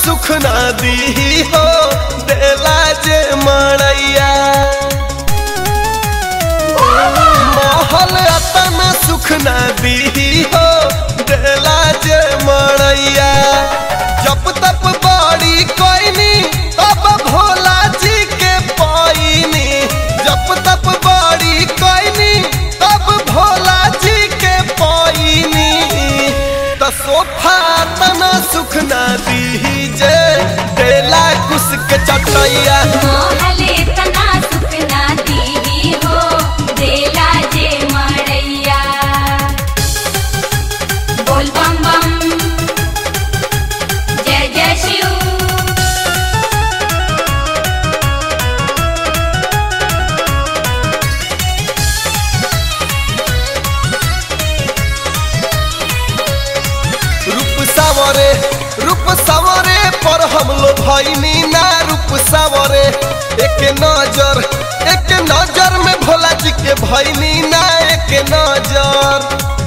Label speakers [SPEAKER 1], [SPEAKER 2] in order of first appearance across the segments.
[SPEAKER 1] सुख ना दी हो देला जे मड़ैया महल अतना सुख ना दी हो देला जे मड़ैया जब तप बड़ी कोइनी तब भोला जी के पाइनी जब तप बड़ी कोइनी तब भोला जी के पाइनी त सोफा तना सुख ना दी जे देला कुस के चटैया
[SPEAKER 2] मोहले तना सुख ना दी हो देला जे मड़ैया बोल बम बम जय जय शिव
[SPEAKER 1] रूप सावरे रूप सावरे पर हम लो भैनी ना रूप सावरे एक नजर एक नजर में भोला जी के भैनी ना एक नजर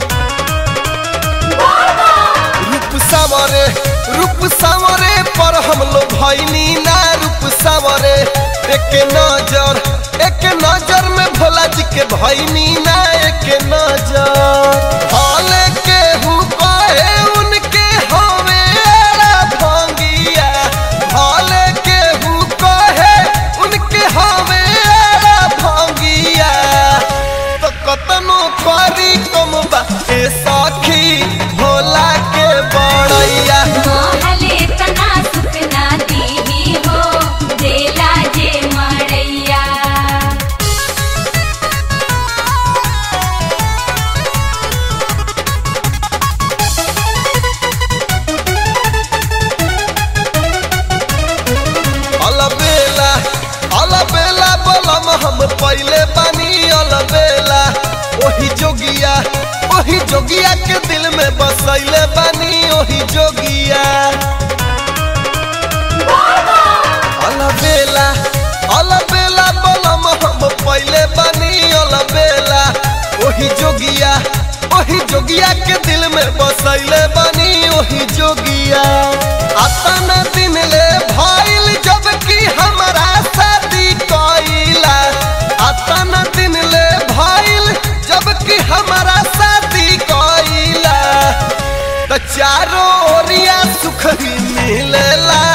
[SPEAKER 1] रूप सावरे रूप सावरे पर हम लो भैनी ना रूप सावरे एक नजर एक नजर में भोला जी के भैनी ना एक नजर हाले के हु कहे उनके हवे एड़ा भंगिया हाले के हु कहे उनके हवे एड़ा भंगिया तो कतनो करी कम बा ए सखी भोला के बड़ैया
[SPEAKER 2] मोहले तना सुख ना दी हो देला जे मड़ैया
[SPEAKER 1] अलबेला अलबेला बलम हम पहले बानी अलबेला ओही जोगिया ओही जोगिया के दिल में बसैले बानी ओही जोगिया अलबेला अलबेला बलम हम पहले बानी अलबेला ओही जोगिया ओही जोगिया के दिल में बसैले बानी ओही जोगिया अतना दिन ले भइल जब कि हमरा शादी कइला अतना दिन ले भइल जब कि हमरा शादी कइला त चारो ओरिया सुख ही मिलेला